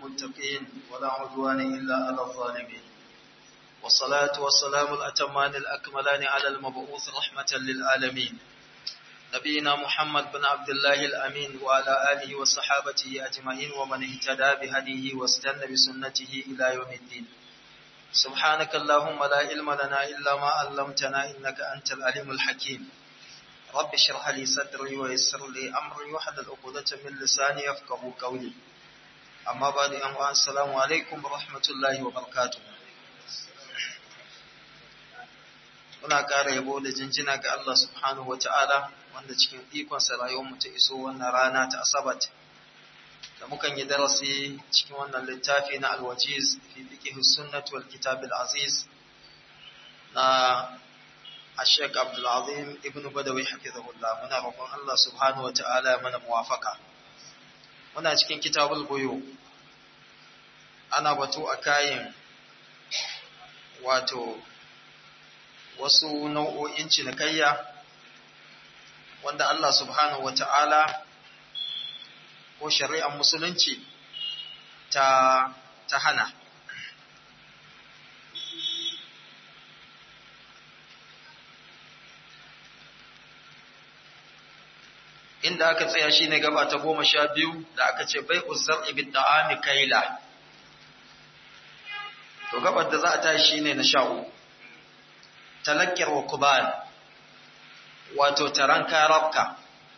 للمتقين ولا عدوان إلا على الظالمين والصلاة والسلام الأتمان الأكملان على المبعوث رحمة للعالمين نبينا محمد بن عبد الله الأمين وعلى آله وصحابته أجمعين ومن اهتدى بهديه واستنى بسنته إلى يوم الدين سبحانك اللهم لا علم لنا إلا ما علمتنا إنك أنت العليم الحكيم رب اشرح لي صدري ويسر لي أمري واحلل عقدة من لساني يفقهوا قولي أما بعد أن السلام عليكم ورحمة الله وبركاته muna ƙara yabo da jinjina ga Allah subhanahu wa ta'ala wanda cikin ikonsa rayuwarmu ta iso wannan rana ta asabat da mukan yi darasi cikin wannan littafi na alwajiz fi fiqh sunnah wal kitab al aziz na Sheikh Abdul Azim Ibn Badawi hafizahullah muna roƙon Allah subhanahu wa ta'ala mana muwafaka muna cikin kitabul buyu ana batu a kayan wato wasu nau'o'in cinikayya wanda Allah subhanahu wa ta'ala ko shari'ar musulunci ta, ta hana. Inda aka tsaya shi ne gaba ta goma sha biyu da aka ce bai uzar ibid da'ami kaila. To gabar da za a tashi ne na sha uku. talakkar wa kubal wato taron karabka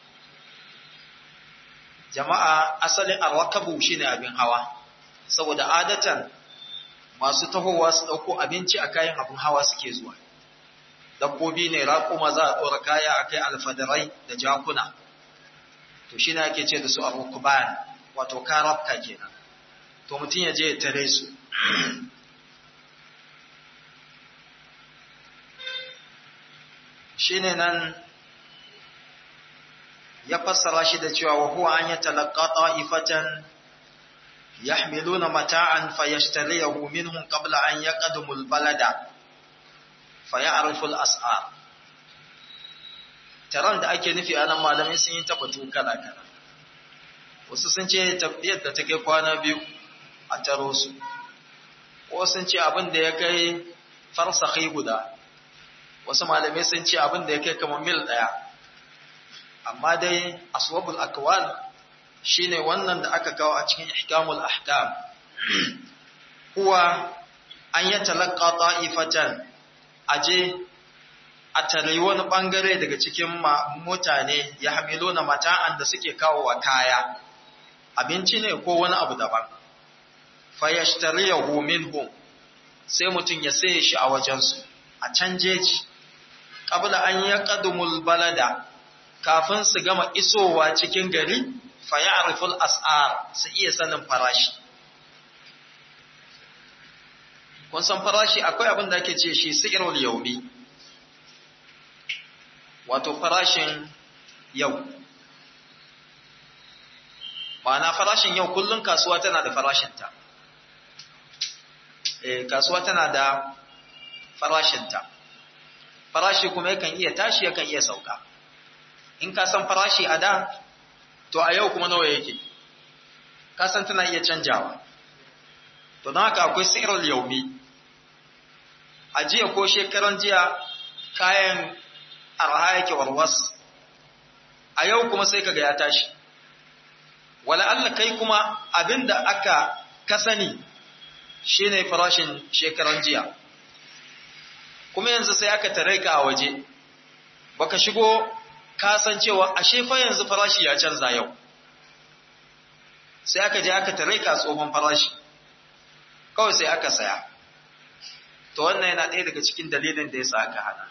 jama'a asalin arwakabu shine abin hawa saboda adatan masu tahowa su dauko abinci a kayan abin hawa suke zuwa dabbobi ne raƙuma za a ɗora kaya a kai alfadarai da jakuna to shi ne ake ce da su arwakuban wato karabka kenan to mutum ya je ya tare su shine nan ya fassara shi da cewa wa huwa an yatalaqqa ta'ifatan yahmiluna mata'an fayashtariyahu minhum qabla an yaqdamu al-balada faya'rifu al-as'ar taron da ake nufi anan malamai sun yi tabbatu kala kala wasu sun ce tabbiyar da take kwana biyu a taro su wasu sun ce abin da ya kai farsakhi guda wasu malamai sun ce abin da ya kai kamar mil ɗaya amma dai aswabul akwal shine wannan da aka kawo a cikin ihkamul ahkam huwa an ya talaqqa ta'ifatan aje a tare wani bangare daga cikin mutane ya hamiluna mata'an da suke kawo wa kaya abinci ne ko wani abu daban fayashtariyahu minhum sai mutum ya saye shi a wajensu a can jeji qabla an yaqdumul balada kafin su gama isowa cikin gari fa ya'riful as'ar su iya sanin farashi kun san farashi akwai abin da ake ce shi sirrul yawmi wato farashin yau ma'ana farashin yau kullun kasuwa tana da farashinta eh kasuwa tana da farashinta farashi kuma yakan iya tashi yakan iya sauka in ka san farashi a da to a yau kuma nawa yake ka san tana iya canjawa to don haka akwai sirrul yaumi a jiya ko shekaran jiya kayan arha yake warwas a yau kuma sai kaga ya tashi wala Allah kai kuma abinda aka ka sani shine farashin shekaran jiya kuma yanzu sai aka tare ka a waje baka shigo ka san cewa ashe fa yanzu farashi ya canza yau sai aka je aka tare ka tsohon farashi kawai sai aka saya to wannan yana ɗaya daga cikin dalilin da yasa aka hana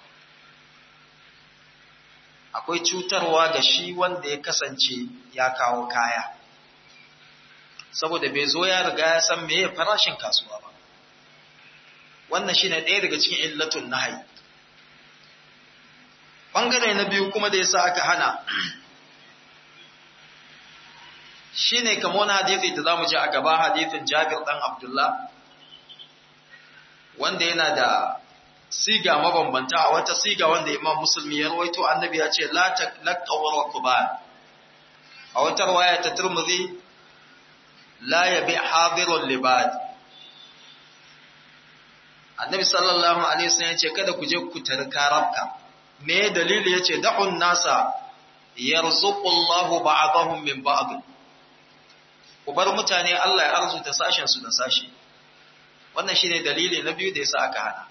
akwai cutarwa ga shi wanda ya kasance ya kawo kaya saboda bai zo ya riga ya san meye farashin kasuwa ba wannan shine ɗaya daga cikin illatun nahyi bangare na biyu kuma da yasa aka hana shine kamar wani hadisi da zamu ji a gaba hadisin Jabir dan Abdullah wanda yana da siga mabambanta a wata siga wanda Imam Musulmi ya rawaito annabi ya ce la taqawwa kuban a wata riwaya ta Tirmidhi la yabi hadirul libad annabi sallallahu alaihi wasallam yace kada ku je ku tari karabka me dalili yace da'un nasa yarzuqullahu ba'dahum min ba'd ku bar mutane Allah ya arzuta sashen su da sashi wannan shine dalili na biyu da yasa aka hana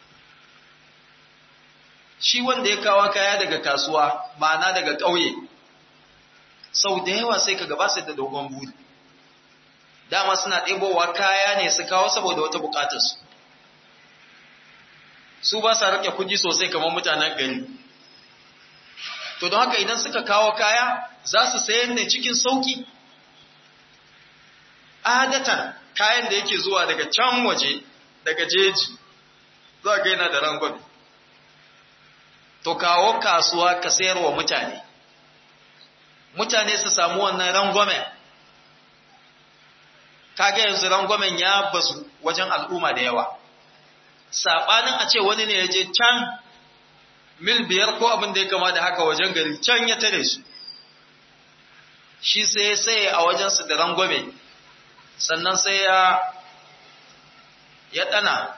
shi wanda ya kawo kaya daga kasuwa ma'ana daga ƙauye sau da yawa sai ka gaba sai da dogon buri dama suna ɗebowa kaya ne su kawo saboda wata buƙatarsu su ba sa rike kuɗi sosai kamar mutanen gari to don haka idan suka kawo kaya za su sayan ne cikin sauƙi adatan kayan da yake zuwa daga can waje daga jeji za ga yana da rangwame to kawo kasuwa ka sayar wa mutane mutane su samu wannan rangwamen kaga yanzu rangwamen ya bazu wajen al'umma da yawa saɓanin a ce wani ne ya je can mil biyar ko abin da ya kama da haka wajen gari can ya tare su shi sai sai a wajensu da rangwame sannan sai ya ya ɗana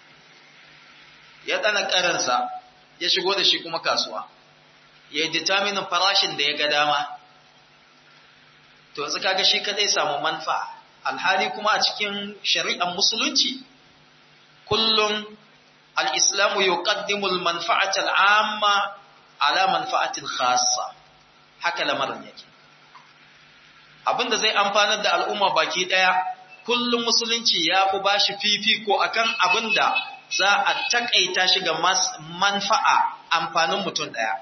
ya ɗana ƙarinsa ya shigo da shi kuma kasuwa ya yi determinin farashin da ya ga dama to yanzu kaga shi kadai samu manfa alhali kuma a cikin shari'ar musulunci kullum al-islamu yuqaddimu al-manfa'ata al-amma ala manfa'atin khassa haka lamarin yake abinda zai amfanar da al'umma baki daya kullum musulunci ya fi bashi fifiko akan abinda za a takaita shi ga manfa'a amfanin mutum daya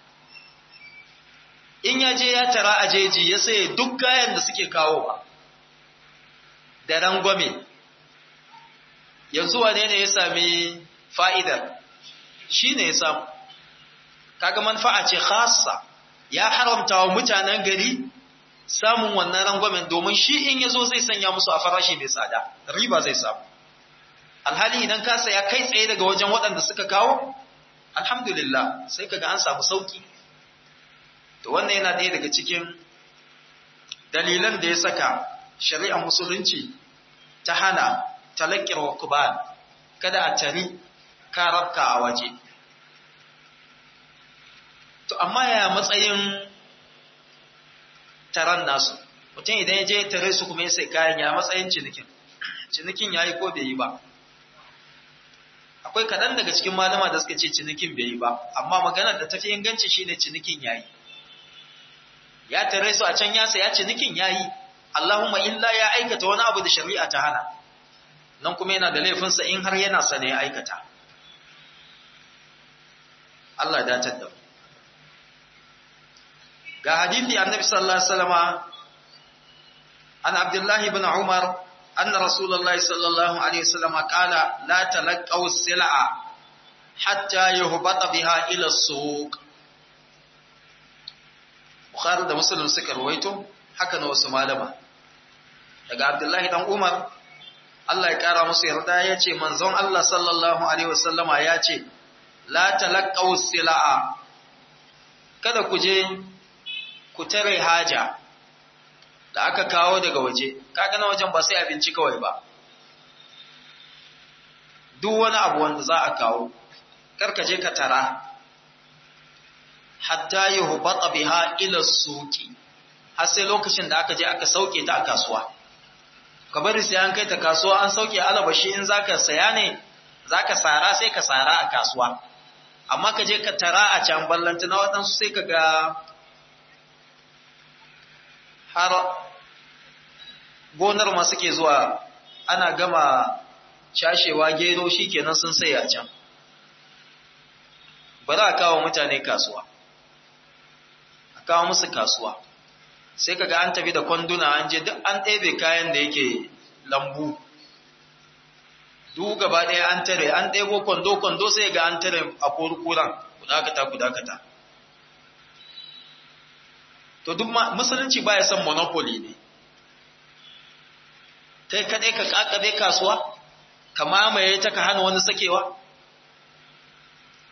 in ya je ya tara a jeji ya saye duk kayan da suke kawowa da rangwame yanzu wane ne ya sami fa'idar shi ne ya samu kaga manfa'a ce khassa ya haramta wa mutanen gari samun wannan rangwamen domin shi in ya zo zai sanya musu a farashi mai tsada riba zai samu alhali idan ka saya kai tsaye daga wajen waɗanda suka kawo alhamdulillah sai kaga an samu sauki to wannan yana ɗaya daga cikin dalilan da ya saka shari'ar musulunci ta hana talakir wa kuban kada a tari karabka a waje to amma ya matsayin taron nasu mutum idan ya je tare su kuma ya sai kayan ya matsayin cinikin cinikin ya yi ko bai yi ba akwai kaɗan daga cikin malama da suka ce cinikin bai yi ba amma maganar da tafi inganci shine cinikin ya yi ya tare su a can ya saya cinikin ya yi Allahumma illa ya aikata wani abu da shari'a ta hana nan kuma yana da laifinsa in har yana sane ya aikata Allah ya datar da mu ga hadithi annabi sallallahu alaihi wasallama an abdullahi ibn umar anna rasulullahi sallallahu alaihi wasallama qala la talaqaw sil'a hatta yuhbata biha ila as-suq bukhari da muslim suka rawaito haka na wasu malama daga abdullahi dan umar Allah ya kara musu yarda ya ce manzon Allah sallallahu alaihi wasallama ya ce la talaqaw sil'a kada ku je ku tare haja da aka kawo daga waje kaga na wajen ba sai abinci kawai ba duk wani abu wanda za a kawo karka je ka tara hatta yuhbata biha ila suqi har sai lokacin da aka je aka sauke ta a kasuwa ka bari sai an kai ta kasuwa an sauke alabashi in zaka saya ne zaka sara sai ka sara a kasuwa amma ka je ka tara a can ballanta na waɗansu sai ka ga har gonar ma suke zuwa ana gama cashewa gero shikenan sun sai a can ba za a kawo mutane kasuwa a kawo musu kasuwa sai kaga an tafi da kwanduna an je duk an ɗebe kayan da yake lambu duk gaba ɗaya an tare an ɗebo kwando-kwando sai ga an tare a kurkuran kudakata kudakata to duk musulunci ba ya son monopoly ne kai kaɗai ka ƙaƙabe kasuwa ka mamaye ta ka hana wani sakewa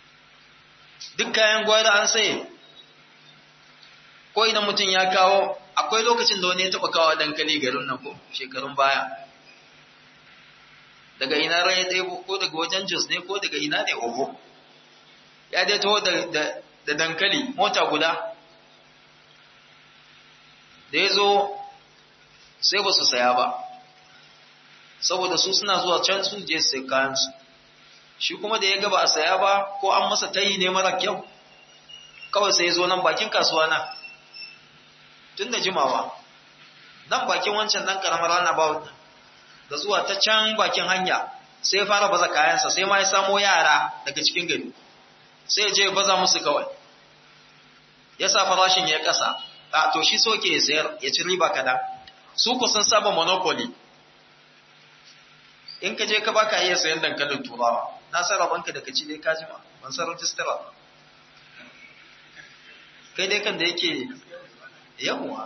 duk kayan gwada an saye ko idan mutum ya kawo akwai lokacin da wani ya taɓa kawo dankali garin nan ko shekarun baya daga ina ran ya ɗaya ko daga wajen jos ne ko daga ina ne oho ya dai taho da dankali mota guda da ya zo sai ba su saya ba saboda su suna zuwa can su je sai kayansu shi kuma da ya gaba a saya ba ko an masa tayi ne mara kyau kawai sai ya zo nan bakin kasuwa na tun da jimawa nan bakin wancan dan karamar rana ba da zuwa ta can bakin hanya sai ya fara baza kayansa sai ma ya samo yara daga cikin gari sai ya je ya baza musu kawai ya sa farashin ya kasa a to shi soke ya sayar ya ci riba kadan su ku sun saba monopoly in ka je ka baka iya sayan dankalin turawa na san rabanka da ka ci dai ka jima ban san rajistara kai dai kan da yake yawwa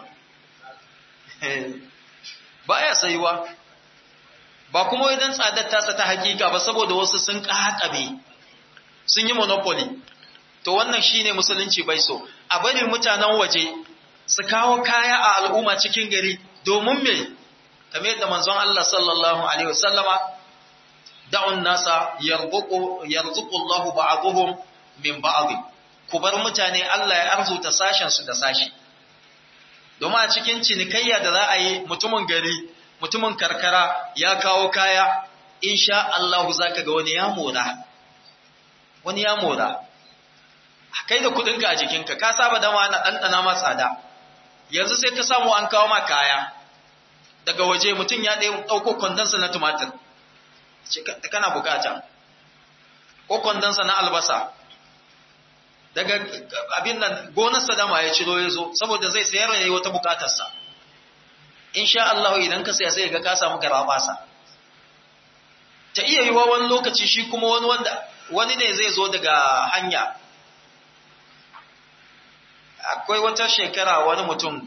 ba ya sayuwa ba kuma idan tsadar tasa ta hakika ba saboda wasu sun ƙaƙabe sun yi monopoly to wannan shine musulunci bai so a bari mutanen waje su kawo kaya a al'umma cikin gari domin me kamar yadda manzon Allah sallallahu alaihi wasallama da'un nasa yarzuqu yarzuqu Allahu ba'dhum min ba'd ku bar mutane Allah ya arzuta sashen su da sashi domin a cikin cinikayya da za a yi mutumin gari mutumin karkara ya kawo kaya insha Allah zaka ga wani ya mora wani ya mora kai da kudinka a jikinka ka saba dama na ɗanɗana ma tsada yanzu sai ka samu an kawo ma kaya daga waje mutum ya ɗauko kwandonsa na tumatir kana bukata ko kwandonsa na albasa daga abin nan gonarsa dama ya ciro ya zo saboda zai sayar da wata bukatarsa insha Allah idan ka saya sai ga ka samu garabasa ta iya yiwa wani lokaci shi kuma wani wanda wani ne zai zo daga hanya akwai wata shekara wani mutum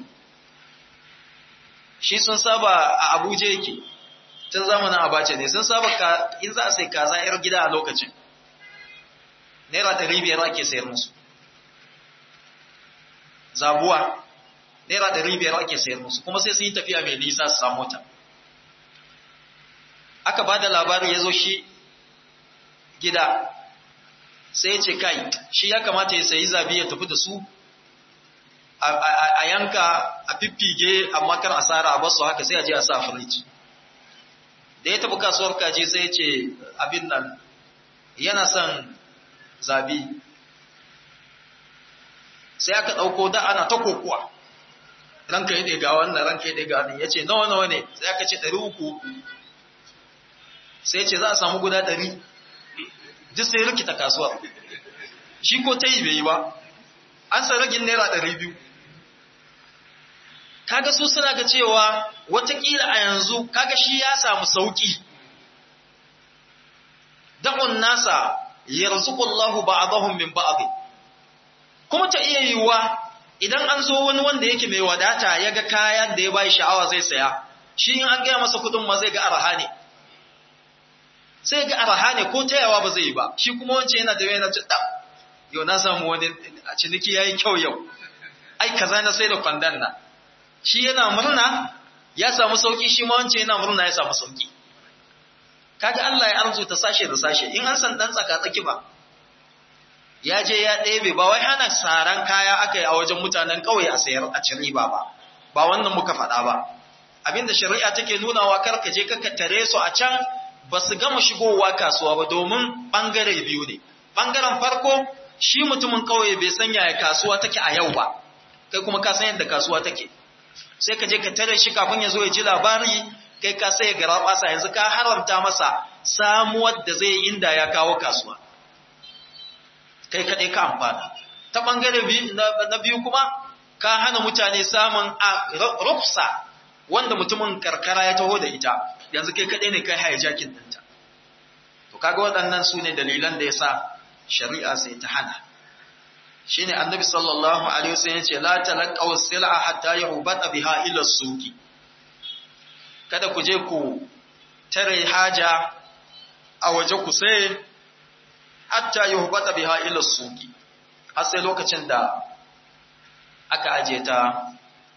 shi sun saba a Abuja yake tun zamanin Abacha ne sun saba ka in za a sai kaza yar gida a lokacin naira ɗari biyar ake sayar musu zabuwa naira ɗari biyar ake sayar musu kuma sai sun yi tafiya mai nisa su samu ta aka ba da labari ya zo shi gida sai ya ce kai shi ya kamata ya sayi zabi ya tafi da su a yanka a fiffige amma kar asara a basu haka sai a je a sa firiji da ya tafi kasuwar kaji sai ya ce abin nan yana son zabi sai aka ɗauko da ana ta kokuwa ranka yi ɗaya ga wannan ranka yi ɗaya ga wannan ya ce nawa nawa ne sai aka ce ɗari uku sai ce za a samu guda ɗari duk sai rikita kasuwa shi ko ta yi bai yi ba an sa ragin naira ɗari biyu kaga su suna ga cewa watakila a yanzu kaga shi ya samu sauki da'un nasa yarzuqullahu ba'dahum min ba'd kuma ta iya yiwuwa idan an zo wani wanda yake mai wadata ya ga kayan da ya bai sha'awa zai saya shi in an gaya masa kudin ma zai ga araha ne sai ga araha ne ko tayawa ba zai yi ba shi kuma wancan yana da yana ci yau na samu wani a ciniki yayi kyau yau ai kaza na sai da kwandon na shi yana murna ya samu sauki shi ma wancan yana murna ya samu sauki kaga Allah ya arzuta sashe da sashe in an san dan tsaka tsaki ba ya je ya ɗebe ba wai hana saran kaya aka yi a wajen mutanen ƙauye a sayar a cin riba ba ba wannan muka faɗa ba abinda shari'a take nunawa kar ka je ka tare su a can ba su gama shigowa kasuwa ba domin ɓangare biyu ne ɓangaren farko shi mutumin ƙauye bai san yaya kasuwa take a yau ba kai kuma ka san yadda kasuwa take sai ka je ka tare shi kafin ya zo ya ji labari kai ka sai ya gara basa yanzu ka haramta masa samuwar da zai inda ya kawo kasuwa kai kaɗai ka amfana ta ɓangare na biyu kuma ka hana mutane samun a rufsa wanda mutumin karkara ya taho da ita yanzu kai kaɗai ne kai hijacking ɗinta to kaga waɗannan su ne dalilan da ya sa shari'a sai ta hana shine annabi sallallahu alaihi wasallam yace la talaqaw sil'a hatta yuhbata biha ila suqi kada ku je ku tare haja a waje ku sai hatta yuhbata biha ila suqi har sai lokacin da aka aje ta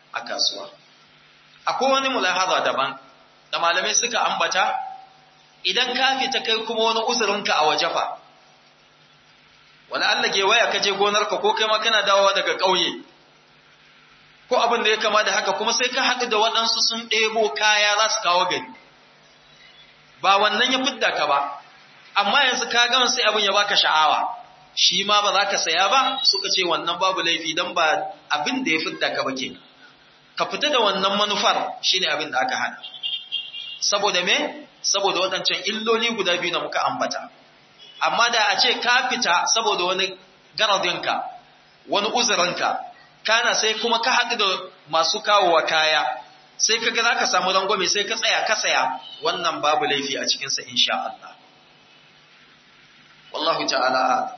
a kasuwa akwai wani mulahaza daban da malamai suka ambata idan ka fita kai kuma wani uzurinka a waje fa wala Allah ke waya kaje gonarka ko kai ma kana dawowa daga ƙauye ko abin da ya kama da haka kuma sai ka haɗu da waɗansu sun ɗebo kaya za su kawo gari ba wannan ya fidda ka ba amma yanzu ka gama sai abin ya baka sha'awa shi ma ba za ka saya ba suka ce wannan babu laifi don ba abin da ya fidda ka ba ke ka fita da wannan manufar shine abin da aka hana saboda me saboda waɗancan illoli guda biyu da muka ambata amma da a ce ka fita saboda wani garadinka wani uzurinka kana sai kuma ka haɗu da masu kawowa kaya sai ka ga za ka samu rangwame sai ka tsaya ka saya wannan babu laifi a cikinsa insha Allah wallahu ta'ala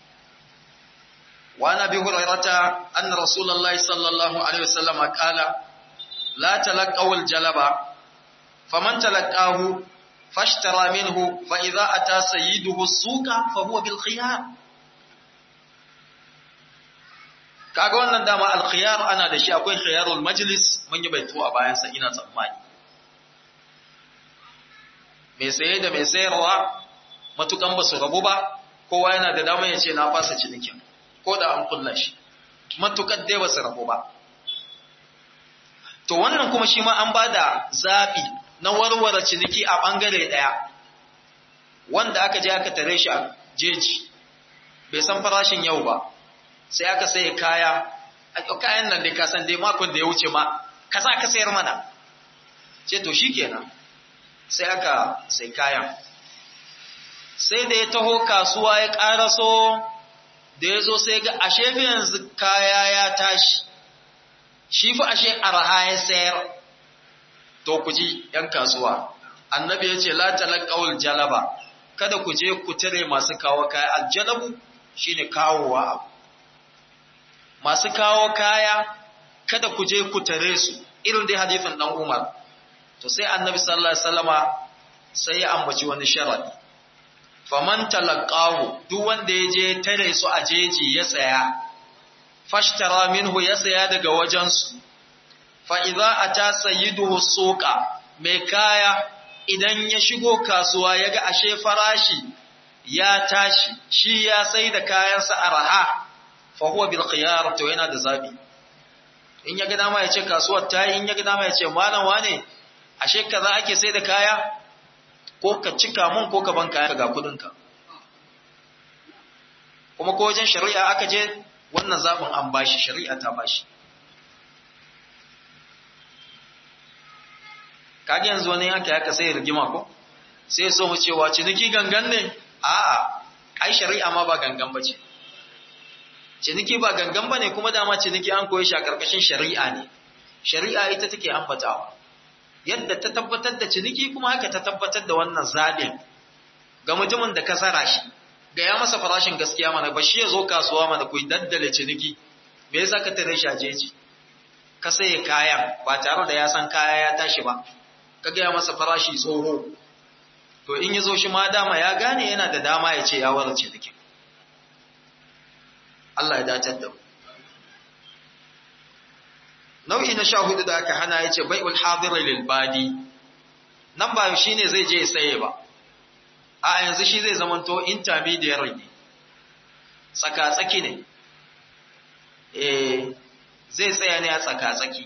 وعن ابي هريره ان رسول الله صلى الله عليه وسلم قال لا تلقوا الجلب فمن تلقاه فاشترى منه فاذا اتى سيده السوق فهو بالخيار kaga wannan dama alkhiyar ana da shi akwai khiyarul majlis mun yi baito a bayan sa ina tsammani mai saye da mai sayarwa matukan ba su rabu ba kowa yana da dama ya ce na fasa cinikin ko da an kulla shi matukar dai ba su rabu ba to wannan kuma shi ma an ba da zaɓi na warware ciniki a ɓangare ɗaya wanda aka je aka tare shi a jeji bai san farashin yau ba sai aka saye kaya a kayan nan dai kasan dai makon da ya wuce ma ka za ka sayar mana ce to shi kenan sai aka sai kayan sai da ya taho kasuwa ya ƙaraso da ya zo sai ga ashe fi yanzu kaya ya tashi shi fi ashe arha ya sayar to ku ji ‘yan kasuwa annabi ya ce la talaqawul jalaba kada ku je ku tare masu kawo kaya aljalabu shine kawowa abu masu kawo kaya kada ku je ku tare su irin dai hadisin dan Umar to sai annabi sallallahu alaihi wasallama sai ya ambaci wani sharadi faman talaqahu duk wanda ya je tare su a jeji ya saya fashtara minhu ya saya daga wajensu fa idza ata sayyiduhu suqa mai kaya idan ya shigo kasuwa yaga ashe farashi ya tashi shi ya sai da kayansa araha fa huwa bil khiyar to yana da zabi in ya ga dama ya ce kasuwar ta yi in ya ga dama ya ce malam wane ashe kaza ake sai da kaya ko ka cika mun ko ka ban kaya ga kudinka kuma ko wajen shari'a aka je wannan zaɓin an bashi shari'a ta bashi kage yanzu wani yanka ya ka sai rigima ko sai so mu cewa ciniki gangan ne a'a ai shari'a ma ba gangan bace ciniki ba gangan bane kuma dama ciniki an koyi shi a karkashin shari'a ne shari'a ita take ambatawa yadda ta tabbatar da ciniki kuma haka ta tabbatar da wannan zaɓin ga mutumin da ka tsara shi ga ya masa farashin gaskiya mana ba shi ya zo kasuwa mana ku daddale ciniki me yasa ka tare shi a jeji ka saye kayan ba tare da ya san kaya ya tashi ba ka gaya masa farashi tsoho to in ya zo shi ma dama ya gane yana da dama ya ce ya wara cinikin Allah ya dacar da mu nau'i na sha hudu da aka hana ya ce bai'ul hadir lil badi nan ba shi ne zai je ya saye ba a yanzu shi zai zamanto intermediary ne tsaka-tsaki ne eh zai tsaya ne a tsaka-tsaki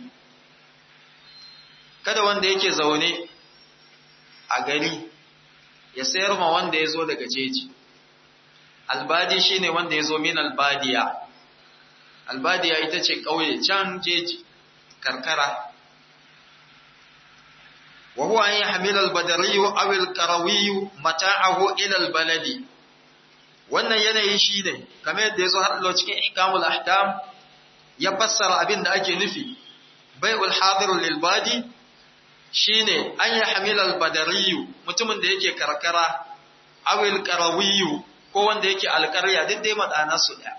kada wanda yake zaune a gari ya sayar ma wanda ya zo daga jeji albadi shine wanda ya zo min albadiya albadiya ita ce ƙauye can jeji karkara wa huwa an yahmila al-badari aw al-qarawi mata'ahu ila al-baladi wannan yanayi shine kamar yadda yazo har cikin ihkamul ahkam ya fassara abin da ake nufi bai'ul hadir lil badi shine an yahmila al-badari mutumin da yake karkara aw al-qarawi ko wanda yake alƙarya duk dai madana su daya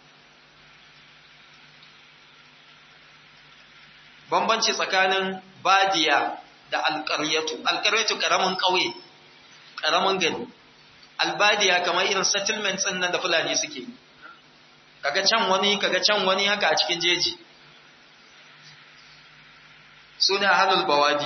bambanci tsakanin badiya da alƙaryatu alƙaryatu ƙaramin ƙauye ƙaramin gari albadiya kamar irin settlements ɗin nan da fulani suke kaga can wani kaga can wani haka a cikin jeji sune ahlul bawadi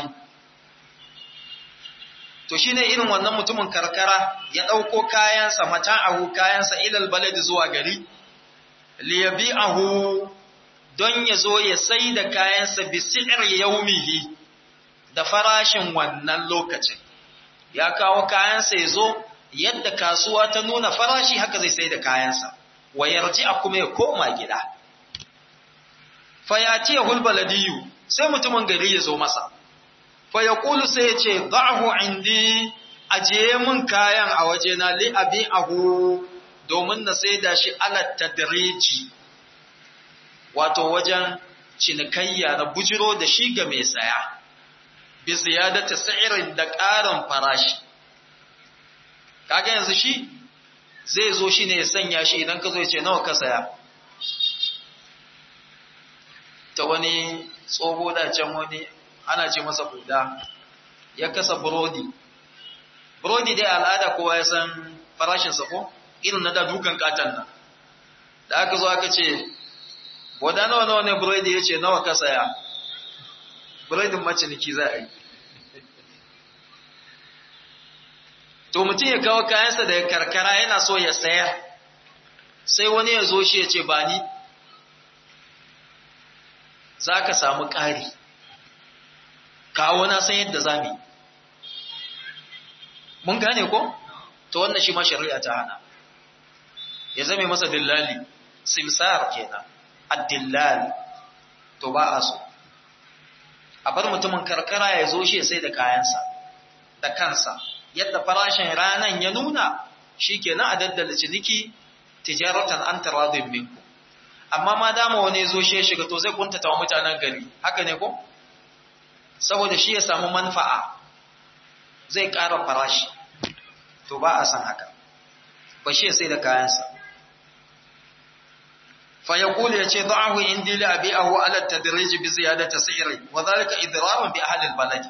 to shine irin wannan mutumin karkara ya dauko kayansa mata'ahu kayansa ilal balad zuwa gari liyabi'ahu don ya zo ya sai da kayansa bi si'ir yaumihi da farashin wannan lokacin ya kawo kayansa ya zo yadda kasuwa ta nuna farashi haka zai sai da kayansa wa yarji a kuma ya koma gida fa ya ce hulbaladiyu sai mutumin gari ya zo masa fa ya kulu sai ya ce da'ahu indi ajiye mun kayan a wajena li abi ahu domin na sai da shi alat tadriji wato wajen cinikayya na bujiro da shi ga mai saya bi ziyadata sa'irin da ƙarin farashi kaga yanzu shi zai zo shi ne ya sanya shi idan ka zo ya ce nawa ka saya ta wani tsoho da can wani ana ce masa buda ya kasa burodi burodi dai al'ada kowa ya san farashinsa ko irin na da dukan katan nan da aka zo aka ce boda nawa nawa ne burodi ya ce nawa ka saya burodin maciniki za a yi to mutum ya kawo kayansa da karkara yana so ya sayar sai wani ya zo shi ya ce ba ni za ka samu ƙari kawo na san yadda za mu yi mun gane ko? to wannan shi ma shari'a ta hana ya zame masa dillali simsar kenan addillali to ba a so a bar mutumin karkara ya zo shi sai da kayansa da kansa yadda farashin ranan ya nuna shi kenan a daddala ciniki tijaratan an taradun minku amma ma dama wani zo shi ya shiga to zai kuntata wa mutanen gari haka ne ko saboda shi ya samu manfa'a zai ƙara farashi to ba a san haka ba shi sai da kayansa fa yaqulu yace da'ahu indi li abi'ahu ala tadrij bi ziyadati si'ri wa dhalika idrarun bi ahli al-balad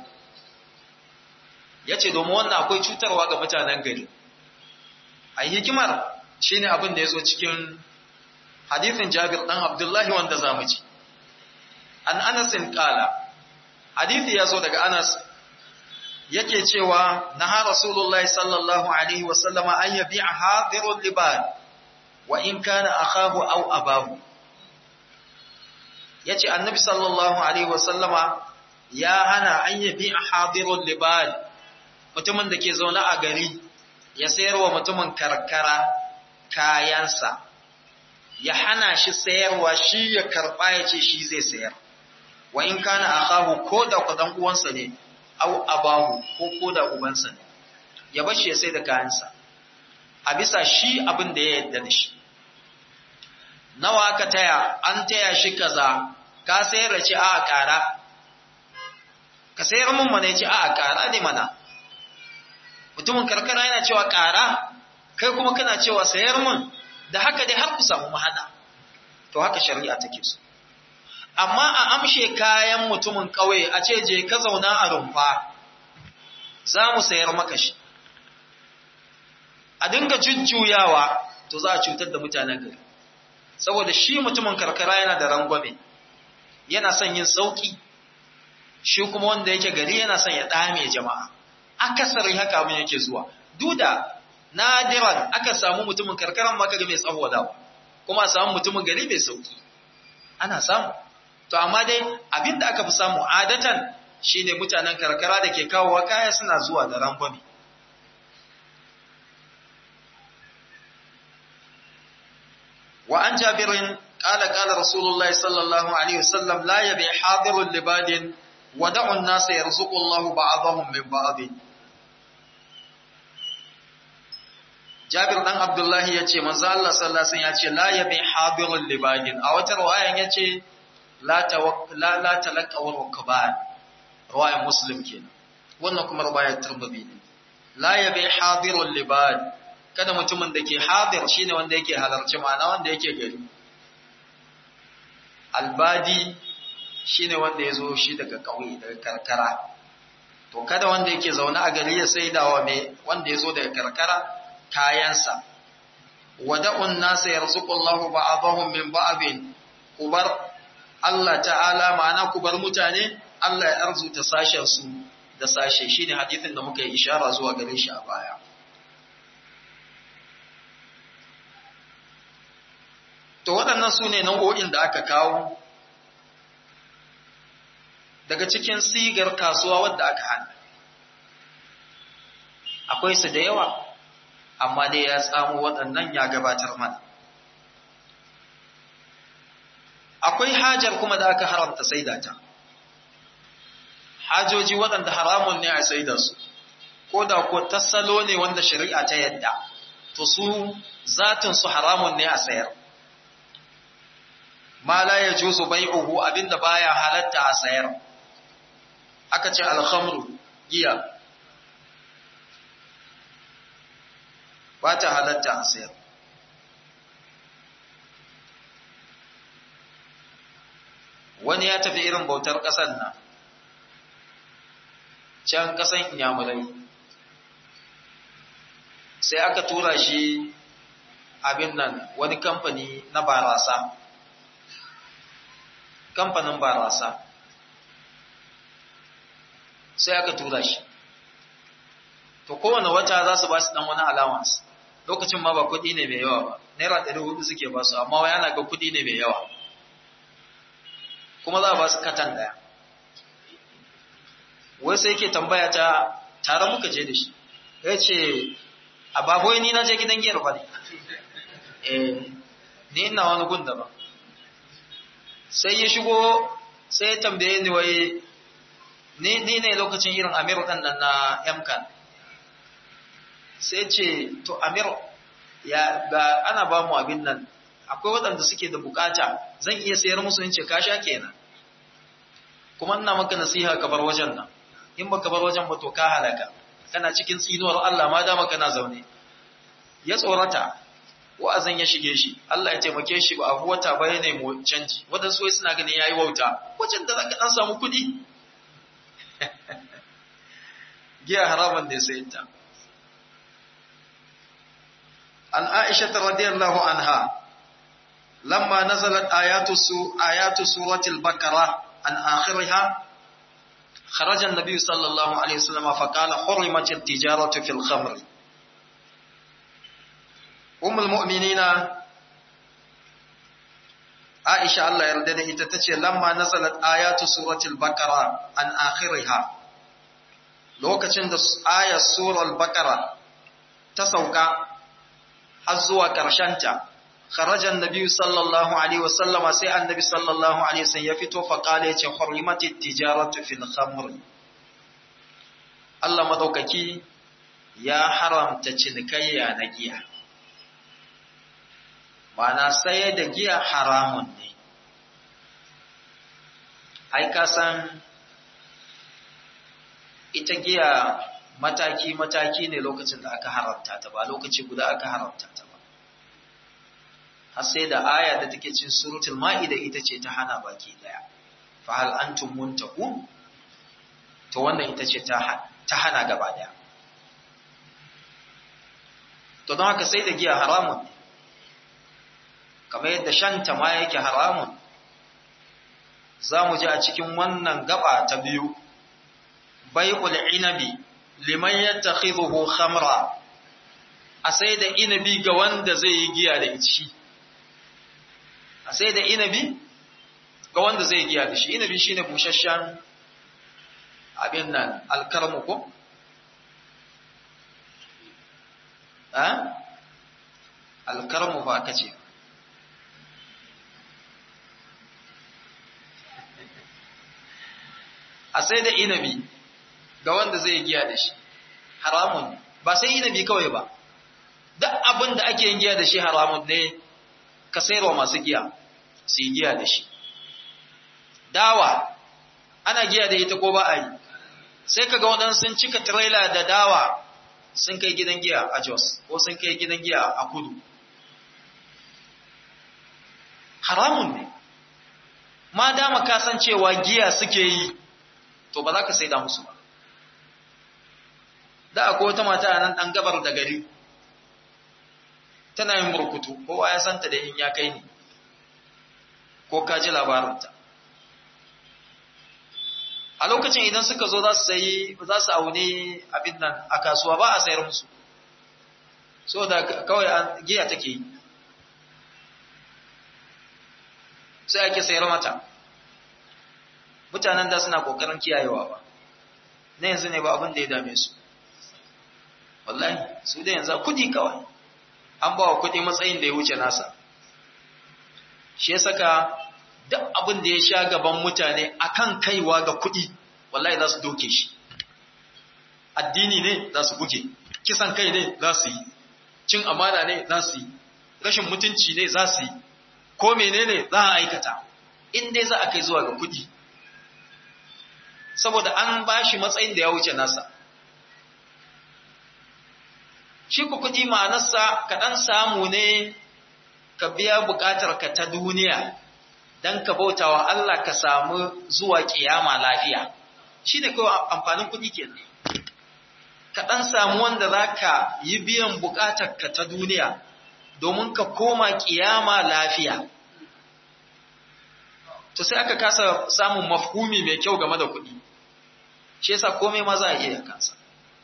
yace domin wannan akwai cutarwa ga mutanen gari ai hikimar shine abin da yazo cikin hadithin Jabir dan Abdullahi wanda zamu ji an Anas qala hadithi yazo daga Anas yake cewa naha rasulullahi sallallahu alaihi wasallama an yabi'a hadirul libad wa in kana akahu aw abahu yace annabi sallallahu alaihi wasallama ya hana an yabi'a hadirul libad mutumin da ke zaune a gari ya sayarwa mutumin karkara kayansa ya hana shi sayarwa shi ya karba ya ce shi zai sayar wa in kana akahu ko da kudan uwansa ne au abahu ko koda ubansa ne ya bashi ya sai da kayansa a bisa shi abin da ya yadda da shi nawa ka taya an taya shi kaza ka sayar da ci a ƙara ka sayar mun mana ya ce a ƙara ne mana mutumin karkara yana cewa ƙara kai kuma kana cewa sayar mun da haka dai har ku samu mahada to haka shari'a take so amma a amshe kayan mutumin ƙauye a ce je ka zauna a rumfa za mu sayar maka shi a dinga jujjuyawa to za a cutar da mutanen gari saboda shi mutumin karkara yana da rangwame yana son yin sauki shi kuma wanda yake gari yana son ya dame jama'a akasari haka abin yake zuwa duda nadiran aka samu mutumin karkaran maka ga mai tsawo kuma a samu mutumin gari mai sauki ana samu to amma dai abin da aka fi samu adatan shine mutanen karkara da ke kawowa kaya suna zuwa da rangwame wa an jabirin qala qala rasulullahi sallallahu alaihi wasallam la yabi hadirul libadin wa da'u an-nas yarzuqu Allahu ba'dahum min ba'd Jabir dan Abdullahi yace manzo Allah sallallahu alaihi wasallam yace la yabi hadirul libadin a wata riwayan yace la la la talaqaw rukban riwayar muslim kenan wannan kuma riwayar tirmidhi ne la yabi hadirul libad kada mutumin da ke hadir shine wanda yake halarci ma'ana wanda yake gari albadi shine wanda yazo shi daga kauye daga karkara to kada wanda yake zaune a gari ya saidawa mai wanda yazo daga karkara kayansa wada'un nasa yarzuqullahu ba'dahum min ba'din kubar Allah ta'ala ma'ana ku bar mutane Allah ya arzuta sashen su da sashe shine hadisin da muka yi ishara zuwa gare shi a baya to waɗannan su ne nau'o'in da aka kawo daga cikin sigar kasuwa wadda aka hana akwai su da yawa amma dai ya tsamo waɗannan ya gabatar mana akwai hajar kuma da aka haramta saida ta hajoji waɗanda haramun ne a saida su ko da ko tasalo ne wanda shari'a ta yadda to su zatin su haramun ne a sayar ma la yajuzu bai'uhu abinda baya halatta a sayar aka ce alhamru giya ba ta halatta a sayar wani ya tafi irin bautar ƙasar nan can ƙasan inyamurai sai aka tura shi abin nan wani kamfani na barasa kamfanin barasa sai aka tura shi to kowane wata za su ba su dan wani allowance lokacin ma ba kuɗi ne mai yawa ba naira ɗari hudu suke ba su amma yana ga kuɗi ne mai yawa kuma za a ba su katan ɗaya wai sai yake tambaya ta tare muka je da shi ya ce a baboyi ni na je gidan giyar ba ne eh ni ina wani gun daban sai ya shigo sai ya tambaye ni wai ni ne lokacin irin amir ɗan nan na yamkan sai ce to amir ya ga ana ba mu abin nan akwai waɗanda suke da bukata zan iya sayar musu in ce ka sha kenan kuma ina maka nasiha ka bar wajen nan in baka bar wajen ba to ka halaka kana cikin tsinuwar Allah ma dama kana zaune ya tsorata wa'azin ya shige shi Allah ya taimake shi ba abu wata ba ne mu canji wadansu wai suna ganin yayi wauta wajen da zaka dan samu kuɗi giya haraman da sai ta an Aisha radiyallahu anha lamma nazalat ayatu su ayatu suratul baqara an akhiriha خرج النبي صلى الله عليه وسلم فقال حرمت التجارة في الخمر أم المؤمنين عائشة الله يردد إتتشي لما نزلت آيات سورة البقرة عن آخرها lokacin da ayar surar bakara ta sauka har zuwa ƙarshenta kharajan nabi sallallahu alaihi wasallama sai annabi sallallahu alaihi wasallam ya fito fa kale ya ce hurrimatit tijaratu fil khamr Allah madaukaki ya haramta cinikayya na giya mana saye da giya haramun ne ai ka san ita giya mataki-mataki ne lokacin da aka haramta ta ba lokaci guda aka haramta ta ba har sai da aya da take cin suratul ma'ida ita ce ta hana baki daya fa hal antum muntaqun to wannan ita ce ta ta hana gaba daya to don haka sai da giya haramun ne kamar yadda shanta ma yake haramun za mu ji a cikin wannan gaba ta biyu bai'ul inabi liman yattakhidhuhu khamra a sai da inabi ga wanda zai yi giya da shi a sai da inabi ga wanda zai giya da shi inabi shine busasshen abin nan alkarmu ko eh alkarmu ba kace a sai da inabi ga wanda zai giya da shi haramun ba sai inabi kawai ba duk abin da ake yin giya da shi haramun ne ka sayarwa masu giya su yi giya da shi dawa ana giya da ita ko ba a yi sai ka ga waɗansu sun cika tirela da dawa sun kai gidan giya a jos ko sun kai gidan giya a kudu haramun ne ma dama kasancewa giya suke yi to ba za ka sai da musu ba da akwai wata mata a nan ɗan gabar da gari tana yin burkutu kowa ya santa da in ya kai ni ko ka ji labarinta a lokacin idan suka zo za su sayi za su aune abin nan a kasuwa ba a sayar musu so da kawai giya take yi sai ake sayar mata mutanen da suna kokarin kiyayewa ba na yanzu ne ba abin da ya dame su wallahi su da yanzu kudi kawai an ba wa kudi matsayin da ya wuce nasa shi ya saka duk abin da ya sha gaban mutane akan kaiwa ga kudi wallahi za su doke shi addini ne za su buge kisan kai ne za su yi cin amana ne za su yi rashin mutunci ne za su yi ko menene za a aikata in dai za a kai zuwa ga kudi saboda an ba shi matsayin da ya wuce nasa shi ku kudi ma'anarsa ka ɗan samu ne ka biya buƙatar ka ta duniya don ka bauta wa Allah ka samu zuwa ƙiyama lafiya shi ne kawai amfanin kudi kenan ka ɗan samu wanda za ka yi biyan buƙatar ka ta duniya domin ka koma ƙiyama lafiya to sai aka kasa samun mafhumi mai kyau game da kuɗi shi yasa komai ma za a iya kansa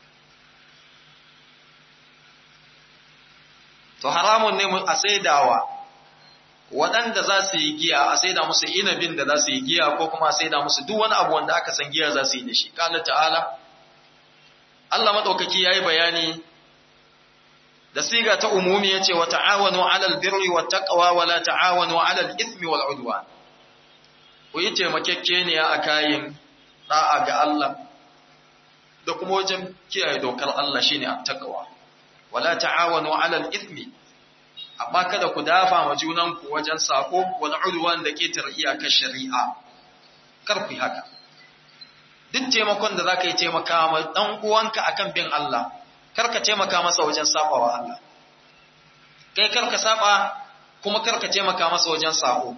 to haramun ne a saidawa waɗanda za su yi giya a saida musu inabin da za su yi giya ko kuma a saida musu duk wani abu wanda aka san giya za su yi da shi kala ta'ala Allah maɗaukaki ya yi bayani da siga ta umumi ya ce wa ta'awanu alal birri wa taqwa wa la ta'awanu alal ithmi wal udwan ku yi taimakekeniya a kayan ɗa'a ga Allah da kuma wajen kiyaye dokar Allah shine attaqwa wala ta'awanu 'alal ithmi amma kada ku dafa ma junanku wajen sako wal udwan da ketar iyakar shari'a kar ku haka duk taimakon da zaka yi taimaka ma dan uwanka akan bin Allah kar ka taimaka masa wajen sabawa Allah kai kar ka saba kuma kar ka taimaka masa wajen sako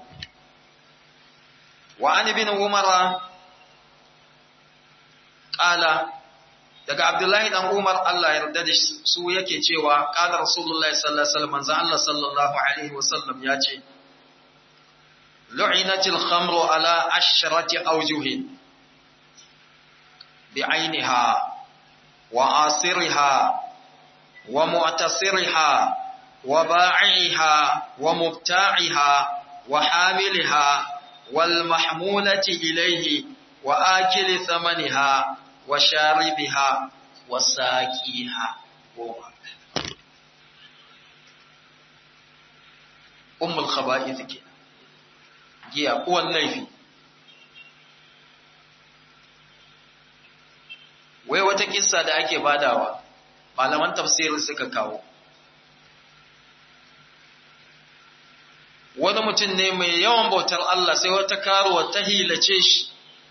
وعن ابن عمر قال daga Abdullahi dan Umar Allah ya yarda da su yake cewa qala Rasulullahi sallallahu alaihi wasallam manzo Allah sallallahu alaihi wasallam ya ce lu'inatil khamru ala ashrati awjuhin bi'ainiha wa asiriha wa mu'tasiriha wa ba'iha wa mubta'iha wa hamiliha والمحمولة إليه وآكل ثمنها وشاربها وساقيها أم الخبائث كده جيا هو الليفي wai wata kissa da ake badawa malaman tafsirin suka kawo wani mutum ne mai yawan bautar Allah sai wata karuwa ta hilace shi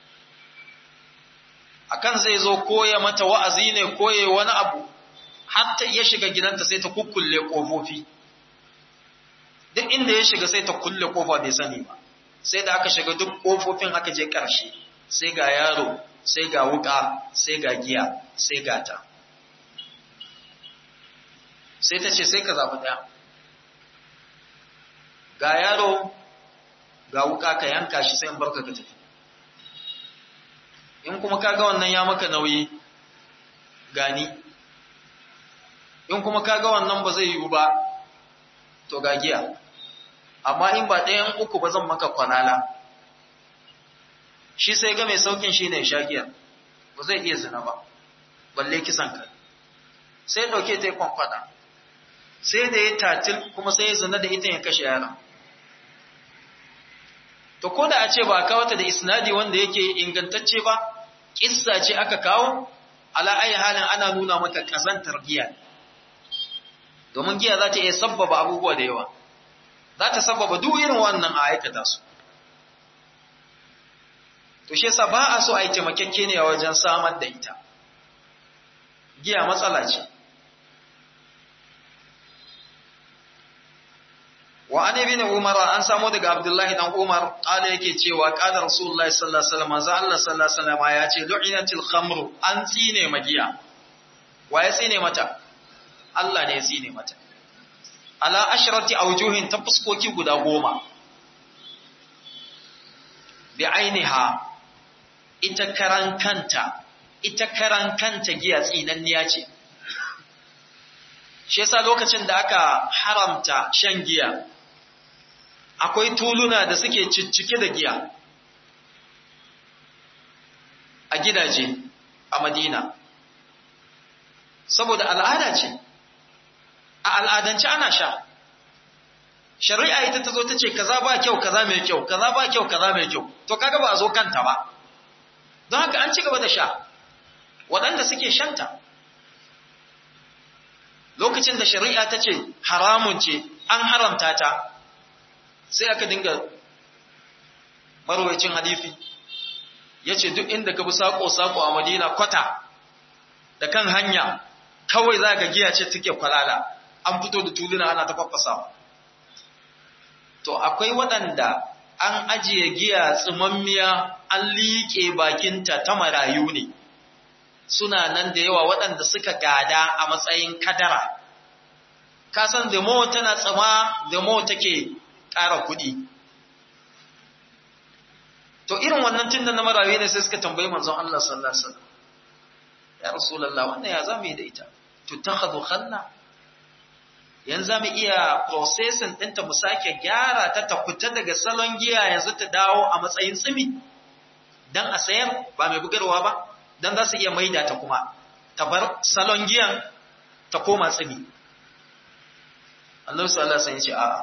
akan zai zo koya mata wa'azi ne koye wani abu hatta ya shiga gidanta sai ta kukkulle ƙofofi duk inda ya shiga sai ta kulle ƙofa bai sani ba sai da aka shiga duk ƙofofin aka je ƙarshe sai ga yaro sai ga wuƙa sai ga giya sai ga ta sai ta ce sai ka zaɓi ɗaya ga yaro ga wuka ka yanka shi sai in barka ka tafi in kuma kaga wannan ya maka nauyi gani in kuma kaga wannan ba zai yiwu ba to ga giya amma in ba ɗayan uku ba zan maka kwanala shi sai ga mai saukin shi ne sha giya ba zai iya zina ba balle kisan ka sai ɗauke ta yi kwankwada sai da ya tatil kuma sai ya zina da ita ya kashe yaron to ko da a ce ba a kawo ta da isnadi wanda yake ingantacce ba kissa ce aka kawo ala ayi halin ana nuna maka kazantar giya domin giya za ta iya sabbaba abubuwa da yawa za ta sabbaba duk irin wannan a aikata su to shi yasa ba a so a yi taimakekke ne a wajen samar da ita giya matsala ce wa an ibn umar an samu daga abdullahi dan umar kala yake cewa qala rasulullahi sallallahu alaihi wasallam za Allah sallallahu alaihi wasallam ya ce lu'inatil khamru an tsine magiya wa ya tsine mata Allah ne ya tsine mata ala ashrati awjuhin ta fuskoki guda goma bi ainiha ita karan kanta ita karan kanta giya tsinanniya ce shi yasa lokacin da aka haramta shan giya akwai tuluna da suke ciccike da giya a gidaje a madina saboda al'ada ce a al'adance ana sha shari'a ita ta zo ta ce kaza ba kyau kaza mai kyau kaza ba kyau kaza mai kyau to kaga ba a zo kanta ba don haka an ci gaba da sha waɗanda suke shanta lokacin da shari'a ta ce haramun ce an haramta ta sai aka dinga marwacin hadifi ya ce duk inda ka bi saƙo-saƙo a madina kwata da kan hanya kawai za ka giya ce take kwalala an fito da tuluna ana ta kwakwasa to akwai waɗanda an ajiye giya tsimammiya an liƙe bakinta ta marayu ne suna nan da yawa waɗanda suka gada a matsayin kadara kasan da mo tana tsama da mo take ƙara kuɗi to irin wannan tun da na marayu ne sai suka tambayi manzon Allah sallallahu alaihi wasallam ya rasulullah wannan ya zamu yi da ita to takhadhu khalla yanzu zamu iya processing ɗinta mu sake gyara ta ta fita daga salon giya yanzu ta dawo a matsayin tsimi dan a sayar ba mai bugarwa ba dan za su iya maida ta kuma ta bar salon giyan ta koma tsimi Allah sallallahu alaihi wasallam ya ce a'a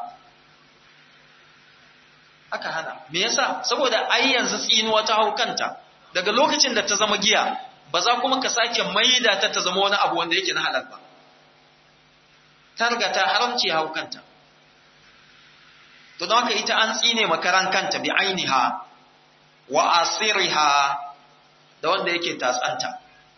aka hana me yasa saboda ai yanzu tsinuwa ta hau kanta daga lokacin da ta zama giya ba za kuma ka sake maida ta ta zama wani abu wanda yake na halal ba ta riga ta haramci hau kanta to don haka ita an tsine makaran kanta bi ainiha wa asiriha da wanda yake tatsanta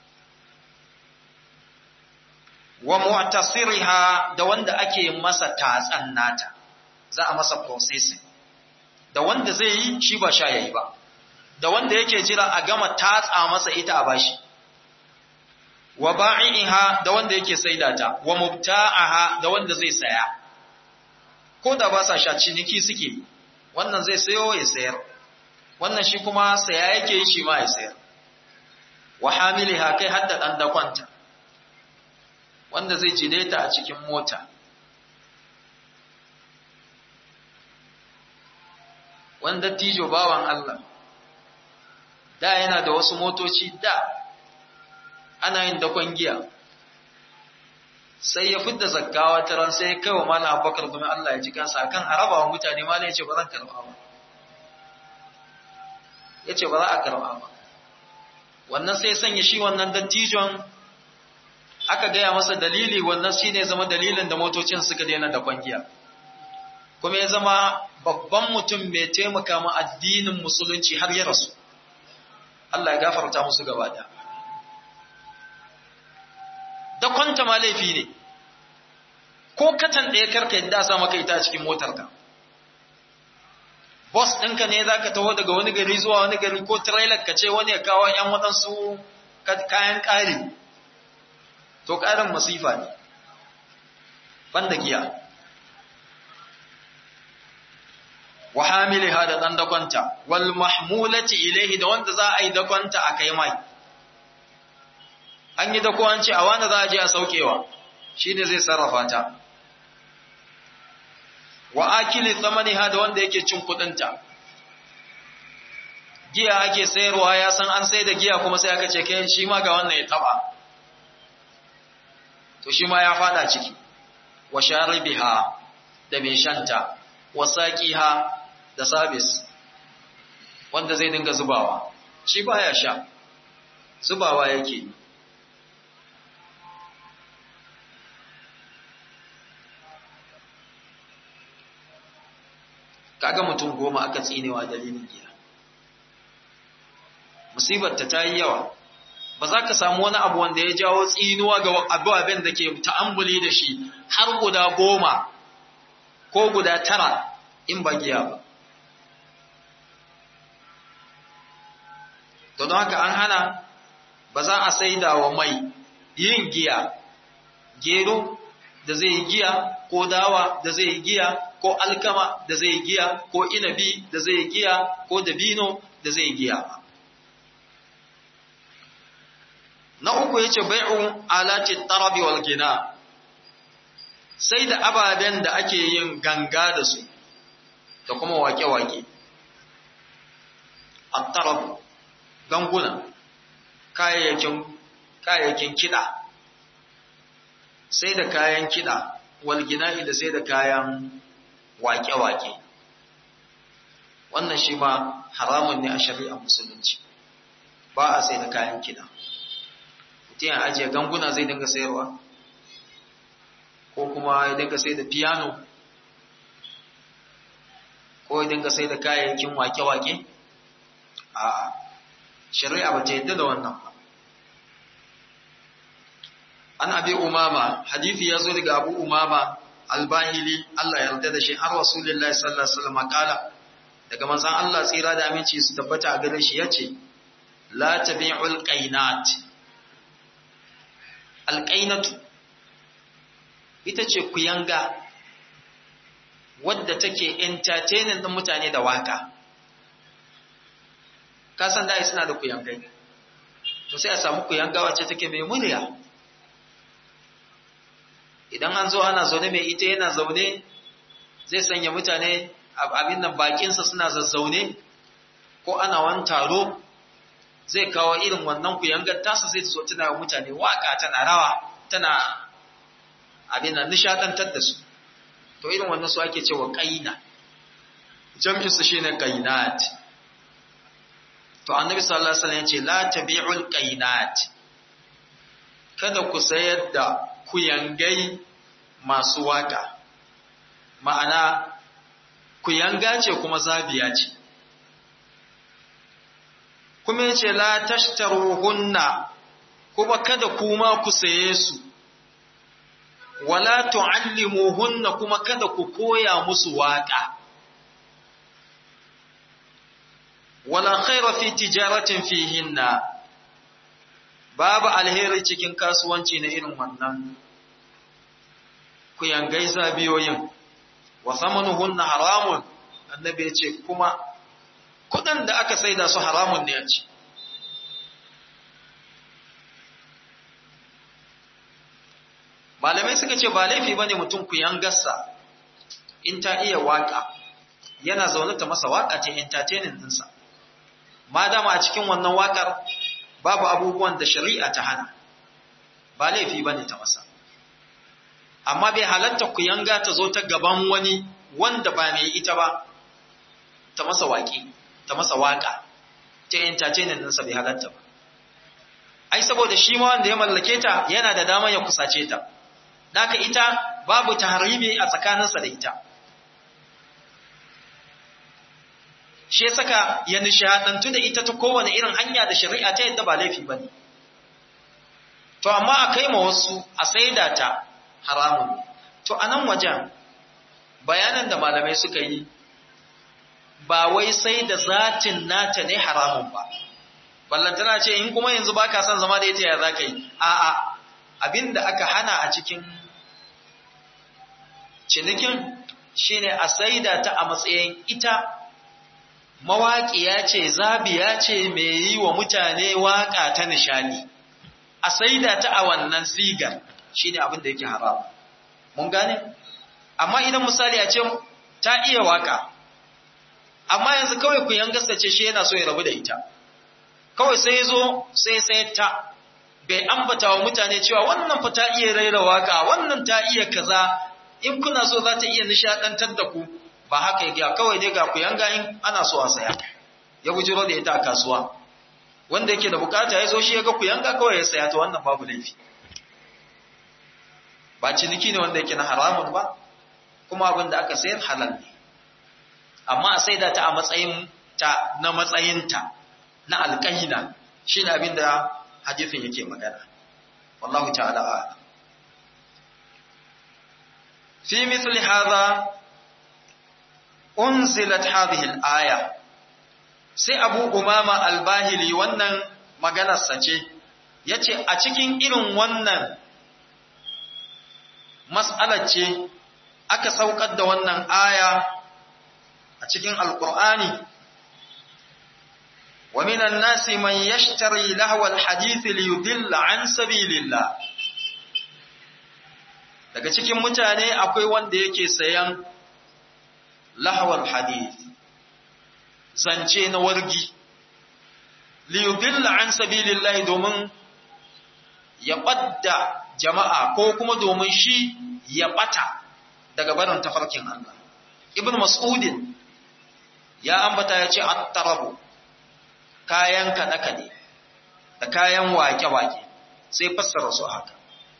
wa mu'tasiriha da wanda ake masa tatsan nata za a masa processing da wanda zai yi shi ba sha yayi ba da wanda yake jira a gama tatsa masa ita a bashi wa ba'iha da wanda yake saida ta wa mubta'aha da wanda zai saya ko da ba sa sha ciniki suke wannan zai sayo ya sayar wannan shi kuma saya yake yi shi ma ya sayar wa hamiliha kai hadda dan dakwanta wanda zai jide ta a cikin mota wanda tijo bawan Allah da yana da wasu motoci da ana yin dakon giya sai ya fidda zakkawa ta ran sai ya kai wa malam abubakar domin Allah ya ji kansa akan araba wa mutane malam ya ce ba zan karba ba ya ce ba za a karba ba wannan sai sanya shi wannan dattijon aka gaya masa dalili wannan shi ne zama dalilin da motocin suka daina dakon giya kuma ya zama babban mutum mai taimaka ma addinin musulunci har ya rasu Allah ya gafarta musu gaba da da kwanta ma laifi ne ko katan ɗaya karka yadda sa maka ita a cikin motarka boss ɗinka ne za ka taho daga wani gari zuwa wani gari ko trailer ka ce wani ya kawo ‘yan waɗansu kayan ƙari to ƙarin masifa ne banda giya wa hamiliha da dan dakonta wal mahmulati ilayhi da wanda za a yi dakonta a kai mai an yi dako an ce a wanda za a je a saukewa shine zai sarrafa ta wa akili thamaniha da wanda yake cin kudinta giya ake sayarwa ya san an sai da giya kuma sai aka ce kai shi ma ga wannan ya taba to shi ma ya fada ciki wa sharibiha da mai shanta wa saqiha da sabis wanda zai dinga zubawa shi baya sha zubawa yake kaga mutum goma aka tsinewa dalilin giya musibar ta tayi yawa ba za ka samu wani abu wanda ya jawo tsinuwa ga abubuwan da ke ta'ambuli da shi har guda goma ko guda tara in ba giya ba. To don haka an hana ba za a saida wa mai yin giya, gero da zai yi giya, ko dawa da zai yi giya, ko alkama da zai yi giya, ko inabi da zai yi giya, ko dabino da zai yi giya ba. na uku yace bai'u alati tarabi wal gina sai da ababen da ake yin ganga da su da kuma wake-wake at-tarab ganguna kayayyakin kayayyakin kida sai da kayan kida wal gina'i da sai da kayan wake-wake wannan shi ma haramun ne a shari'ar musulunci ba a sai da kayan kida mutum ya ajiye ganguna zai dinga sayarwa ko kuma ya dinga sai da piano ko ya dinga sai da kayayyakin wake-wake a shari'a ba ta yadda da wannan ba an abi umama hadithi ya zo daga abu umama albahili Allah ya yarda da shi har rasulullahi sallallahu alaihi wasallam kala daga manzon Allah tsira da aminci su tabbata a gare shi yace la tabi'ul qainat alqainatu ita ce kuyanga wadda take entertaining din mutane da waka ka san da suna da kuyangai to sai a samu kuyanga wacce take mai murya idan an zo ana zaune mai ita yana zaune zai sanya mutane abin nan bakinsa suna zazzaune ko ana wani taro zai kawo irin wannan kuyangar tasa zai so tana mutane waka tana rawa tana abin nan nishadantar da su to irin wannan su ake cewa qaina jam'in su shine qainat to annabi sallallahu alaihi wasallam ya ce la tabi'ul qainat kada ku sayar da kuyangai masu waka ma'ana kuyanga ce kuma zabiya ce kuma yace la tashtaruhunna kuma kada kuma ku saye su wala tu'allimuhunna kuma kada ku koya musu waka wala khaira fi tijaratin fihinna babu alheri cikin kasuwanci na irin wannan ku yangai zabiyoyin wa samanuhunna haramun annabi ya ce kuma kudin da aka saida su haramun ne a ci malamai suka ce ba laifi bane mutum ku yangarsa in ta iya waka yana zaune ta masa waka ta entertaining dinsa ma dama a cikin wannan wakar babu abubuwan da shari'a ta hana ba laifi ba ne ta masa amma bai halatta ku yanga ta zo ta gaban wani wanda ba mai ita ba ta masa waƙi ta masa waƙa ta entertainment ɗinsa bai halatta ba ai saboda shi ma wanda ya mallake ta yana da damar ya kusace ta Daka ita babu tahribi a tsakaninsa da ita shi saka ya nishadantu da ita ta kowane irin hanya da shari'a ta yadda ba laifi bane to amma a kai ma wasu a saida ta haramun to a nan wajen bayanan da malamai suka yi ba wai sai da zatin nata ne haramun ba ballantana ce in kuma yanzu baka son zama da ita ya za ka yi a'a abinda aka hana a cikin cinikin shine a saida ta a matsayin ita mawaƙiya ce zabiya ce mai yi wa mutane waƙa ta nishani a saida ta a wannan sigar shine abin da yake haram mun gane amma idan misali a ce ta iya waƙa amma yanzu kawai ku yangasta ce shi yana so ya rabu da ita kawai sai zo sai sai ta bai ambata wa mutane cewa wannan fa ta iya raira waka wannan ta iya kaza in kuna so za ta iya nishadantar da ku ba haka yake kawai dai ga ku yanga in ana so a saya ya bujiro da ita a kasuwa wanda yake da bukata ya zo shi ya ga ku yanga kawai ya saya to wannan babu laifi ba ciniki ne wanda yake na haramun ba kuma abin da aka sayar halal ne amma a saida ta a matsayin ta na matsayinta na alƙahina shine abin da hadithin yake magana wallahu ta'ala a'lam fi mithli hadha unzilat hadhihi al-aya sai Abu Umama al-Bahili wannan maganar sa ce yace a cikin irin wannan mas'alar ce aka saukar da wannan aya a cikin alqur'ani wa minan nasi man yashtari lahwal hadith li yudilla an sabilillah daga cikin mutane akwai wanda yake sayan lahwal hadith zance na wargi li yudilla an sabilillah domin ya ɓadda jama'a ko kuma domin shi ya ɓata daga barin tafarkin Allah. Ibn Mas'udin ya ambata ya ce, Attarabu, kayan kaɗe-kaɗe da kayan wake-wake sai fassara su haka.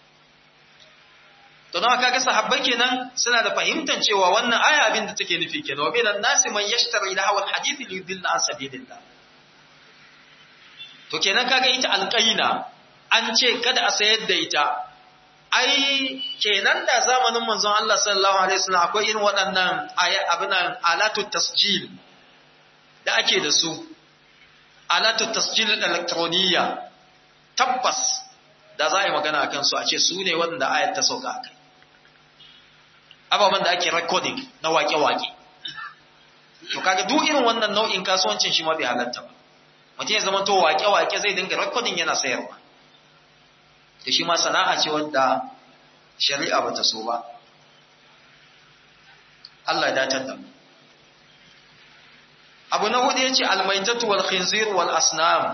Don haka ga sahabbai kenan suna da fahimtar cewa wannan aya abin da take nufi kenan, wa minan nasi man yashtari da hawan hadithi li yudilla an sabilillah. To kenan kaga ita alƙaina an ce kada a sayar da ita ai kenan da zamanin manzon Allah sallallahu alaihi wasallam akwai irin waɗannan abinan alatu tasjil da ake da su alatu tasjil elektroniya tabbas da za a yi magana akan su a ce su ne waɗanda ayat ta sauka akai ababen da ake recording na wake-wake to kaga duk irin wannan nau'in kasuwancin shi ma bai halatta ba mutum ya zama to wake-wake zai dinga recording yana sayarwa da shi ma sana'a ce wadda shari'a ba ta so ba Allah ya datar da mu abu na hudu yace almaitatu wal khinzir wal asnam